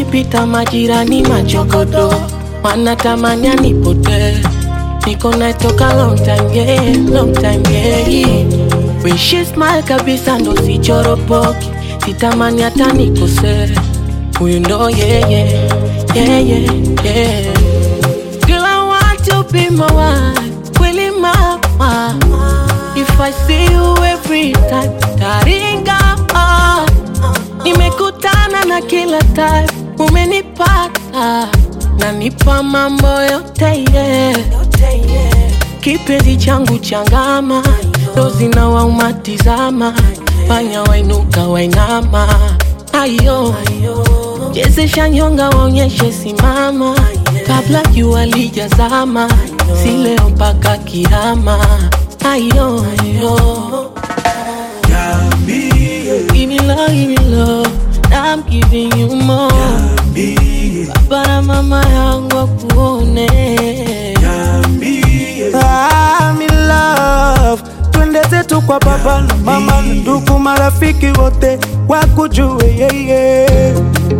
wakipita majirani machokodo wanatamani nipotee niko naye toka long time yeah, long time yeah. Wishi smile kabisa ndo sichoropoki sitamani hata nikosee huyu ndo yeah, yeah, yeah, yeah, yeah. Girl, I want to be my wife, kweli mama If I see you every time, taringa ah. Nimekutana na kila type, umenipata Nanipa mambo yote yeah. Kipenzi changu changama, dozi na waumatizama Fanya wainuka wainama Ayo, chezesha nyonga waonyeshe simama Kabla jua lijazama, si leo mpaka kiama Ayo, ayo Give me love, give me love I'm giving you more Baba na mama yangu wakuone I'm in love. Twende zetu kwa baba na mama na ndugu marafiki wote wakujue yeye.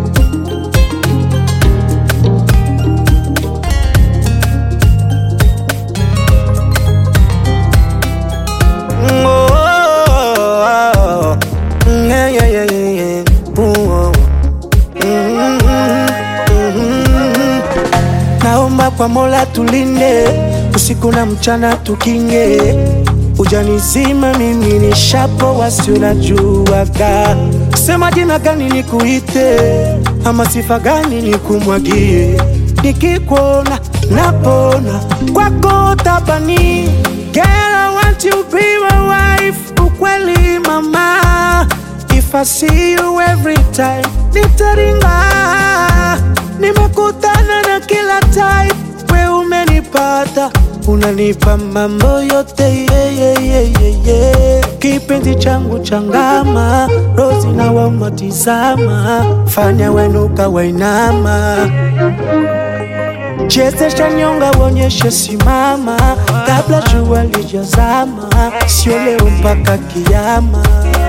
Mm, oh, oh, oh. Mm, yeah, yeah, yeah, yeah, yeah. Ooh, oh. Mm, mm, mm. Naomba kwa Mola tulinde usiku na mchana tukinge, ujanizima mimi ni shapo wasi unajuaga, sema jina gani nikuite ama sifa gani nikumwagie, nikikuona napona kwako tabani. Girl, I want you be my wife, ukweli mama If I see you every time, nitaringa. Nimekutana na kila type, we umenipata, unanipa mambo yote yeah, yeah, yeah, yeah, yeah. Kipenzi changu changama, rozi na wamatizama, fanya wenuka wainama chezesha nyonga wonyeshe simama, kabla jua lijazama, sio leo mpaka kiama.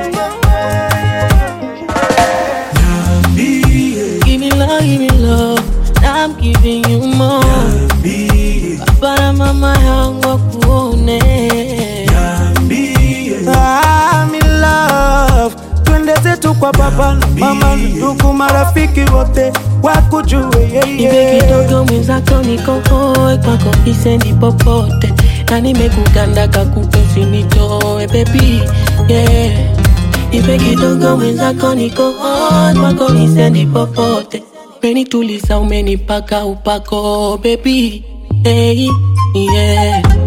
Give me love, give me love I'm giving you more Baba na mama yangu wakuone I'm in love. Twende zetu kwa baba na mama na ndugu marafiki wote wakujue Nipe yeye. kidogo mwenzako nikohoe kwako isendi popote na nimekuganda kakupe usinitoe baby yeah. Nipe kidogo mwenzako nikohoe kwako isendi popote umenituliza umenipaka upako baby hey, yeah.